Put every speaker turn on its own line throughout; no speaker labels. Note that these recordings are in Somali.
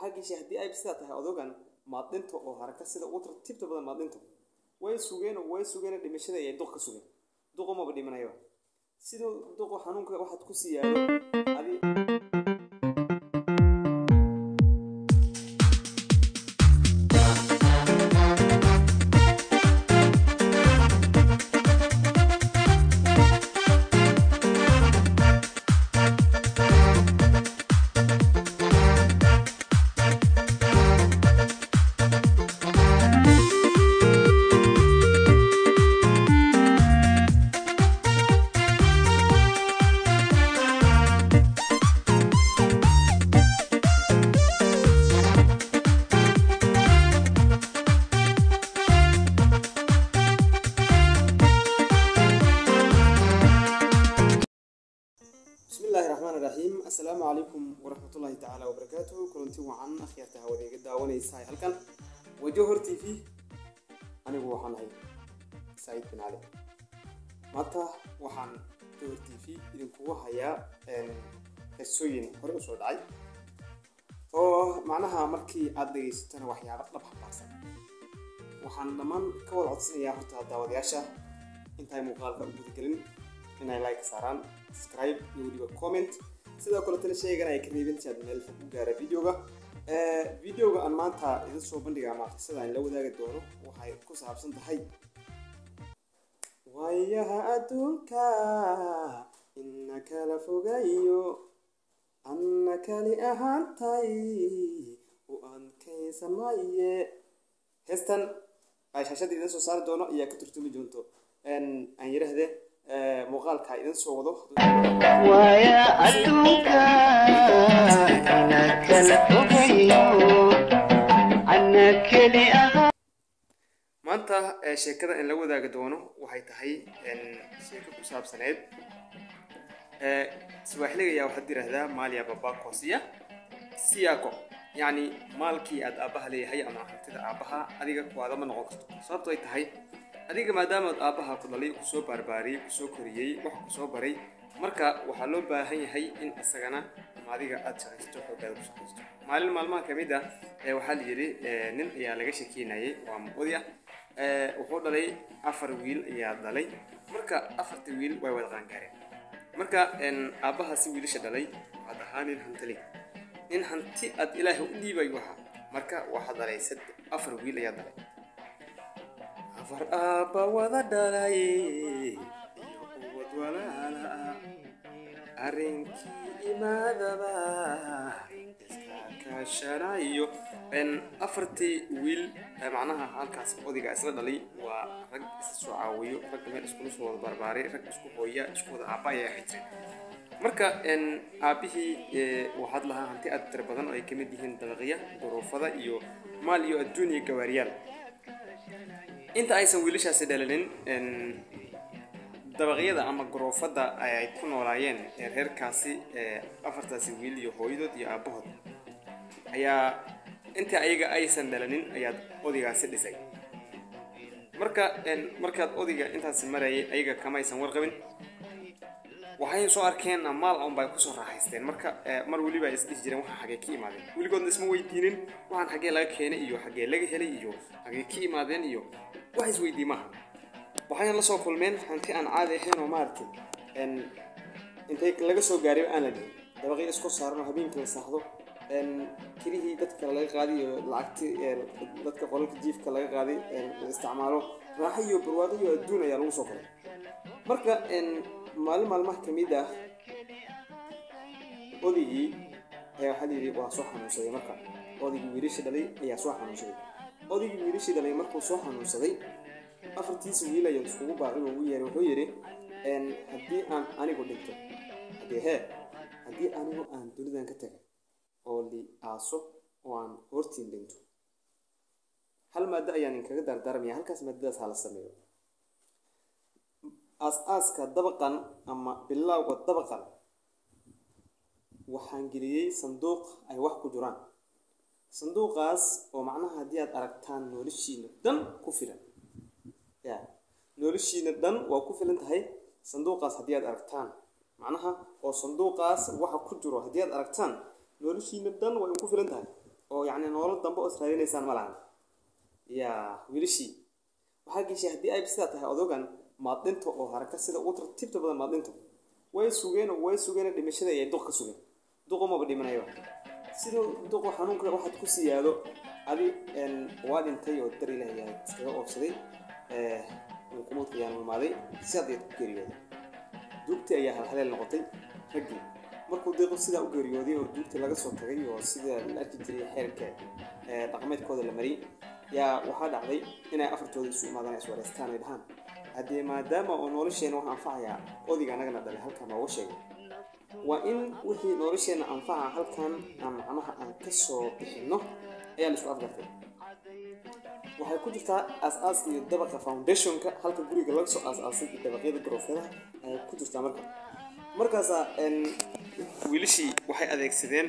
waxaa geshay haddii ay sidaa tahay odogan maad dhinto oo haraka sida ugu tartiibta badan maad dhinto way sugeen oo way sugeen dhimashada ayay duq ka sugeen duqu maba dhimanayaba siduu duqu xanuunka waxaad ku sii yaalo adi بسم الله الرحمن الرحيم السلام عليكم ورحمة الله تعالى وبركاته كلنتي وعن أخيرتها هودي قد داوني ساي هلكن وجوهر تي في أنا هو وحن هاي سعيد بن علي متى وحن جوهر تي في إذن كوا هيا السوين هرب سود عي oo macnaha markii aad dhegaysatana waxyaabo dhab xambaarsan waxaan dhammaan ka wada codsanayaa horta daawadayaasha intaay muuqaalka u gudagelin inay like saaraan subscribe iyo weliba comment sidoo kale tala sheegana ay ka reebin si aad meel fog u gaara videoga videoga aan maanta idin soo bandhiga ama qisada aan la wadaagi doono waxay ku saabsan tahay waayaha adduunka ina kala fogayo anna kali ahaantay u adkaysan maye heestan ay shaashada idin soo saari doono ayaa ka turtumi doonto aan yidhaahdee muuqaalka idin soo wado
waaya adduunka ana kala fogayo ana keli ahaa
maanta ee sheekada in la wadaagi doono waxay tahay sheeko ku saabsaneyd swaaxiliga ayaa waxaad yidhaahdaa maaliya babako siya siyako yacni maalkii aad aabbaha leeyahay ama hantida aabbaha adiga kuwaada ma noqon karto sababto ay tahay adiga maadaamaad aabbaha ku dhalay kusoo baarbaariyey kusoo koriyey wax kusoo baray marka waxaa loo baahan yahay in isagana ama adiga aad shaqaysto xoogaada ku shaqaysto maalin maalmaha ka mid ah ee waxaa la yidhi nin ayaa laga shekeynayay waa muqodi ah wuxuu dhalay afar wiil ayaa dhalay marka afarta wiil way wada qaangaareen marka aabbahaasi wiilasha dhalay waxaad ahaa nin hantali nin hanti aad ilaahay u dhiibayo ahaa marka waxaa dhalay afar wiil ayaa dhalay afar aabba wada dhalay iyo ubad walaala ah arrinkii imaadaba iska kaashanayo afartii wiil macnaha halkaas odiga isla dhalay waa rag isa soo caawiyo ragga meel iskula soo wada barbaaray rag isku hooya isku wada aabba ayaa ahay jireen marka aabbihii waxaad lahaa hanti aad tira badan oo ay kamid yihiin dabaqya duruufada iyo maal iyo adduun iyo gawaariyaal inta aysan wiilashaasi dhalinin dabaqyada ama garoofada ay ku noolaayeen ee reerkaasi afartaasi wiil iyo hooyadood iyo aabbahood ayaa inta ayaga aysan dhalanin ayaad odigaasi dhisay marka markaad odiga intaasi marayay ayaga kamaysan warqabin waxay soo arkeen maal un bay kusoo raaxaysteen marka mar weliba ay isdhihi jireen waxaan xagee ka imaadeen weligoodna isma weydiinin waxaan xagee laga keenay iyo xagee laga helay iyo xagee ka imaadeen iyo wax isweydii maaha waxayna la soo kulmeen hanti aan caadi ahayn oo maaragtay intay laga soo gaaray aan la dhihin dabaqii iskor saaran oo habeenkii la saaxdo kirihii dadka laga qaaday iyo lacagti dadka qolalka jiifka laga qaaday la isticmaalo raaxo iyo barwaaqo iyo adduun ayaa lagu soo koray marka maalin maalmaha ka mid ah odigii ayaa waxaa layidhi waa soo xanuunsaday marka odigii wiilasha dhalay ayaa soo xanuunsaday odigii wiilashii dhalay markuu soo xanuunsaday afartiisa wiil ayaa iskugu baaqay oo ugu yeeray wuxuu yidhi haddii aan anigu dhinto haddii hee haddii anigu aan dunidan ka taga oo li aaso oo aan hortiin dhinto hal maaddo ayaan inkaga dardaarmaya halkaas maadadaas hala sameeyo aas-aaska dabaqan ama bilowga dabaqan waxaan geliyey sanduuq ay wax ku jiraan sanduuqaas oo macnaha haddii aad aragtaan noloshiina dhan ku filan ya noloshiina dhan waa ku filan tahay sanduuqaas haddii aad aragtaan macnaha oo sanduuqaas waxa ku jiro haddii aad aragtaan noloshiina dhan waa ku filan tahay oo yacni nolol dambe oo israadinaysaan ma lahan yaa wiilashii waxaa geshay haddii ay sidaa tahay odogan maaddinta oo haraka sida ugu tartiibta badan maaddinta way sugeen oo way sugeen dhimashada ayay duq ka sugeen duqu maba dhimanayaba siduu duqu xanuunka waxaad ku siyaado adi waa dhintay oo dar ilaah yaa iskaga oobsaday xukuumadka ayaan imaaday sidaad ayaad ku geeriyooday duugtii ayaa halhaleel noqotay raggii markuu deeqo sidaa u geeriyooday oo duugtii laga soo tagay oo sida la arki jiray xeerka dhaqameedkooda la mariyay yaa waxaa dhacday inay afartooda isu imaadaan is wareystaan ay dhahaan haddii maadaama oo nolosheena wax anfacayaa odiga anagana dhalay halkan nooga sheegay waa in wixii nolosheena anfaca halkan aan macnaha aan ka soo bixinno ayaa la isku afgartay waxay ku jirtaa aas-aaska iyo dabaqa foundationka halka guriga laga soo aas-aasay iyo dabaqyada garoofyadaha ayay ku jirtaa marka markaasaa wiilashii waxay adeegsadeen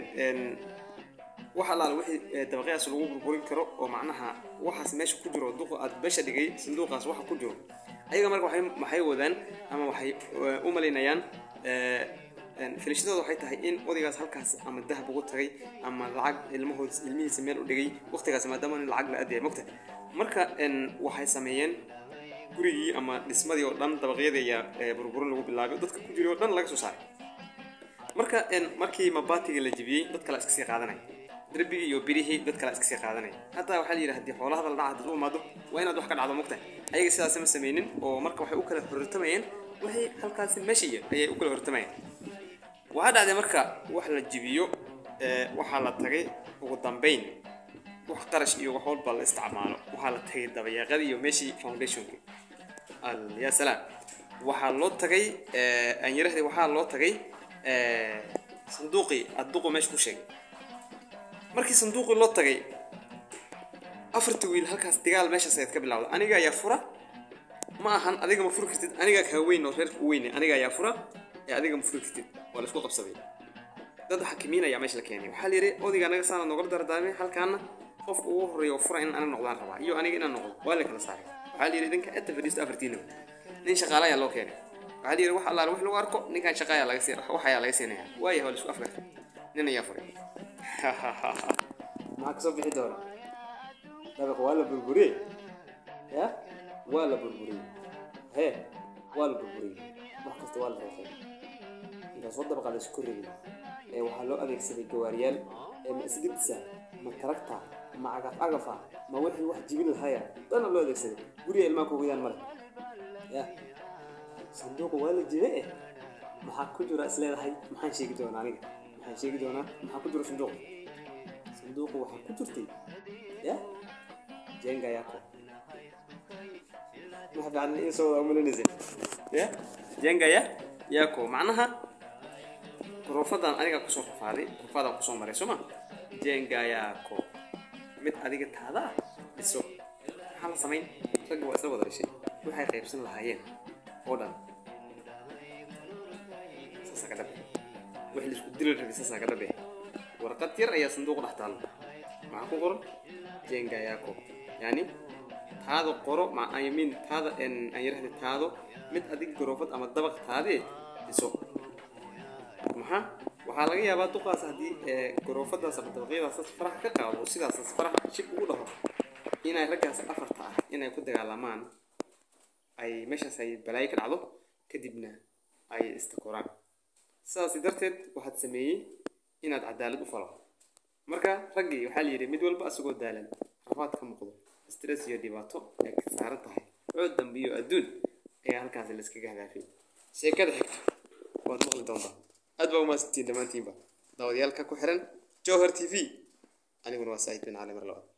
wax allaala wixii dabaqyadaas lagu burburin karo oo macnaha waxaas meesha ku jiro duqa aad beesha dhigay sanduuqaas waxa ku jiro ayaga marka waxay maxay wadaan ama waxay u malaynayaan filashadooda waxay tahay in odaygaas halkaas ama dahab ugu tagay ama lacag ilmahood ilmihiisa meel u dhigay waqtigaas maadaama in lacag la aadaya mogta marka waxay sameeyeen gurigii ama dhismadii oo dhan dabaqyadii ayaa burburin lagu bilaabay dadka ku jiray oo dhan laga soo saaray marka markii mabaatiga la jebiyey dad kale iska sii qaadanaya darbigii iyo birihii dad kale iska sii qaadanaya hataa waxaa la yidhi haddii xoolaha la dhaca dad u imaado waa inaad wax ka dhacdo mogta ayaga sidaas ma sameynin oo marka waxay u kala hortamayeen waxay halkaasi meesha iyo ayay u kala hortamayeen waxaa dhacday marka wax la jibiyo waxaa la tagay ugu dambeyn wax qarash iyo wax walba la isticmaalo waxaa la tagay dabayaaqadii iyo meeshii foundationki ya salaam waxaa loo tagay anyarahdi waxaa loo tagay sanduuqii adduqu meesha ku sheegay markii sanduuqii loo tagay afarta wiil halkaas dagaal meeshaas ayaad ka bilowda aniga ayaa fura ma ahan adiga ma furi kartid aniga kaa weyn oo reerka u weyne aniga ayaa fura ee adiga ma furi kartid waa la isku qabsaday dad xakimiin ayaa meesha la keenay waxaa la yidhi odiga anaga saana noogala dardaarmay halkaana qofka ugu horreeya oo fura in ana noqdaan rabaa iyo aniga inaan noqdo waa la kala saaray waxaa la yidhi idinka inta fadhiisto afartiina nin shaqaale ayaa loo keenay waxaa la yidhi wax allaale wax lagu arko ninkan shaqa ayaa laga siin wax ayaa laga siinaya waaya waa la isku afgartay nin ayaa furay maxaa kasoo bixi doona dabaq waa la burburiyey ya waa la burburiyey hee waa la burburiyey wax kasta waa la reefay intaas oo dabaqa la isku rogay ee waxaa loo adeegsaday gawaariyaal ee ma isgidisa ma taragta ma cagaf cagafa ma wixii wax jibin lahaya dana loo adeegsaday guriga ilmaha ku gudaan male ya sanduuqa waa la jibe eh maxaa ku jira is leedahay maxaan sheegi doonaa aniga maxaan sheegi doonaa maxaa ku jira sanduuqa sanduuqa waxaa ku jirtay ya jenga yako ma fiican in soo wada umalinaysa ya jenga ya yako macnaha ruufadan aniga kusoo rafaaday ruufadaan kusoo maray soo ma jenga yako mid adiga taada ah dhiso maxaa la samayn ragga waa isla wada dhashay waxay qaybsan lahaayeen oo dhan saasaa ka dhabe wix laisku dili rabay saasaa ka dhabe warqad yar ayaa sanduuq dhex taalo maxaa ku qoran jenga yako yani taado qoro mayamin taada aan yirahda taado mid adig garoofad ama dabaq taadee dhiso maxaa waxaa laga yaabaa duqaas haddii garoofadaas ama dabaqyadaas faraha ka qaado oo sidaas faraha shib ugu dhaho inay raggaas afarta ah inay ku dagaalamaan ay meeshaas ay balaayo ka dhacdo kadibna ay istakoraan sidaas darteed waxaad sameeyey inaad cadaalad u falo marka raggii waxaa la yidhi mid walba asagoo daalan rafaad ka muuqdo stress iyo dhibaato ay ka saaran tahay cood dambe iyo adduun ayaa halkaas layskaga hadaafay sheekada xigta waad maqli doontaa aad baa umahadsantiin dhammaantiinba daawadayaalka ku xiran jowhar t v aniguna waa saahid bin cali mar labaad